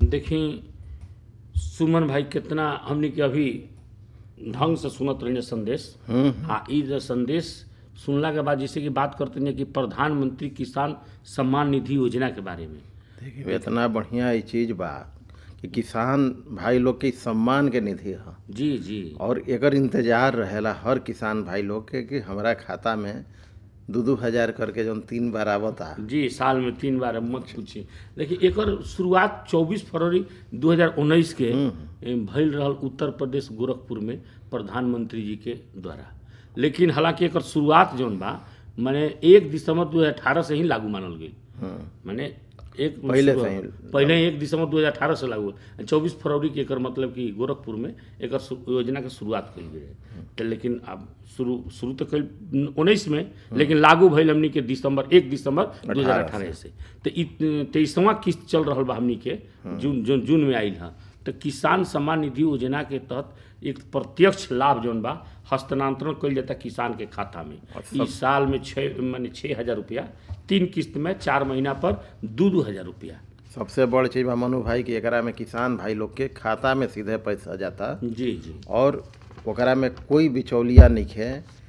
देखी सुमन भाई कितना हमनी के अभी ढंग से सुनत रही संदेश हम्म आ ई जो संदेश सुनला के बाद जैसे कि बात करते हैं कि प्रधानमंत्री किसान सम्मान निधि योजना के बारे में देखिए इतना बढ़िया ये चीज बा कि किसान भाई लोग के सम्मान के निधि है जी जी और एकर इंतजार रहेला हर किसान भाई लोग के कि हमारा खाता में दू दू हजार करके जौन तीन बार आवता जी साल में तीन बार अब मत पूछिए देखिए एकर शुरुआत 24 फरवरी 2019 के ए, भइल रहल उत्तर प्रदेश गोरखपुर में प्रधानमंत्री जी के द्वारा लेकिन हालांकि एकर शुरुआत जौन बा माने एक दिसंबर 2018 से ही लागू मानल गई हम्म माने एक पहिले शुरू- से ही। पहिले एक दिसंबर 2018 से लागू हुआ। 24 फरवरी के एकर मतलब कि गोरखपुर में एकर शु- योजना के शुरुआत कइल गई रहे तो लेकिन अब शुरू शुरू तो कइल उन्नीस में लेकिन लागू भइल हमनी के दिसंबर एक दिसंबर 2018 से तो ई तेईसवा किस्त चल रहल बा हमनी के जून जून जून में आइल है तो किसान सम्मान निधि योजना के तहत एक प्रत्यक्ष लाभ जौन बा हस्तांतरण कइल जाता किसान के खाता में इस साल में छः माने छः हजार रुपया तीन किस्त में चार महीना पर दू दू हजार रुपया सबसे बड़ चीज बा मनु भाई कि एकरा में किसान भाई लोग के खाता में सीधे पैसा जाता जी जी और ओकरा में कोई बिचौलिया नहीं है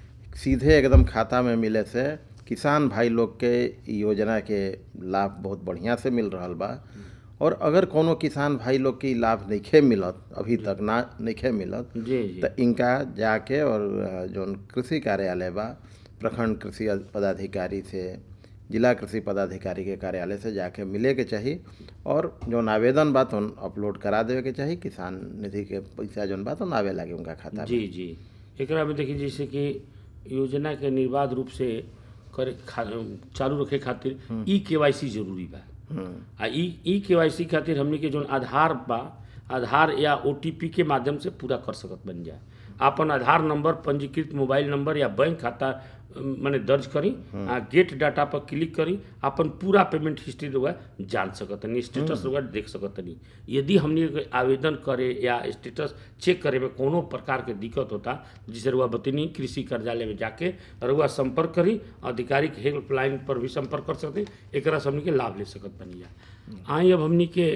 सीधे एकदम खाता में मिले से किसान भाई लोग के इ योजना के लाभ बहुत बढ़िया से मिल रहल बा और अगर कोनो किसान भाई लोग के इ लाभ नइखे मिलत अभी तक ना नइखे मिलत जी जी तो इनका जाके और अ, जौन कृषि कार्यालय बा प्रखंड कृषि पदाधिकारी से जिला कृषि पदाधिकारी के कार्यालय से जाके मिले के चाही और जौन आवेदन बा तो अपलोड करा देवे के चाही किसान निधि के पैसा जौन बा तो आवे लागे उनका खाता में जी जी एकरा में देखिए जैसे कि योजना के निर्बाध रूप से करे खा, चालू रखे खातिर ई केवाईसी जरूरी बा हम्म, आ ई ई केवाईसी खातिर हमनी के जौन आधार बा आधार या ओटीपी के माध्यम से पूरा कर सकत बन जाए आपन आधार नंबर पंजीकृत मोबाइल नंबर या बैंक खाता अम, माने दर्ज करी आ गेट डाटा पर क्लिक करी अपन पूरा पेमेंट हिस्ट्री रउआ जान सकतनी स्टेटस रउआ देख सकतनी यदि हमनी के आवेदन करे या स्टेटस चेक करे में कोनो प्रकार के दिक्कत होता जिसे रुआ बतनी कृषि कार्यालय में जाके रुआ संपर्क करी आधिकारिक हेल्पलाइन पर भी संपर्क कर सकते एकरा से हमनी के लाभ ले सकत बनी जा आई अब हमनी के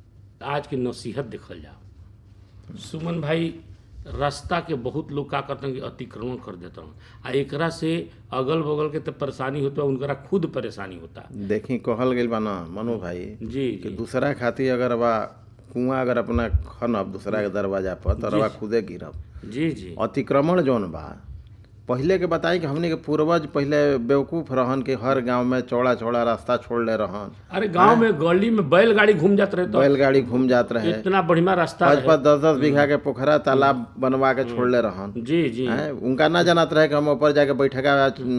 आज के नसीहत देखल जाओ सुमन भाई रास्ता के बहुत लोग का करते हैं कि अतिक्रमण कर देते हैं आ एकरा से अगल बगल के तो परेशानी होता है उनकरा खुद परेशानी होता देखी कहल गइल बा ना मनु भाई जी कि जी दूसरा खातिर अगर बा कुआं अगर अपना खनब दूसरा के दरवाजा पर तो रवा खुदे गिरब जी जी अतिक्रमण जौन बा पहिले के बताई कि हमने के पूर्वज पहिले बेवकूफ रहन कि हर गांव में चौड़ा चौड़ा रास्ता छोड़ले रहन अरे गांव में गली में बैलगाड़ी घूम जात रहे तो बैलगाड़ी घूम जात रहे इतना बढ़िया रास्ता पाँच रहे पाँच दस दस बीघा के पोखरा तालाब बनवा के छोड़ले रहन जी जी हैं उनका ना जानत रहे कि हम ऊपर जाके बैठका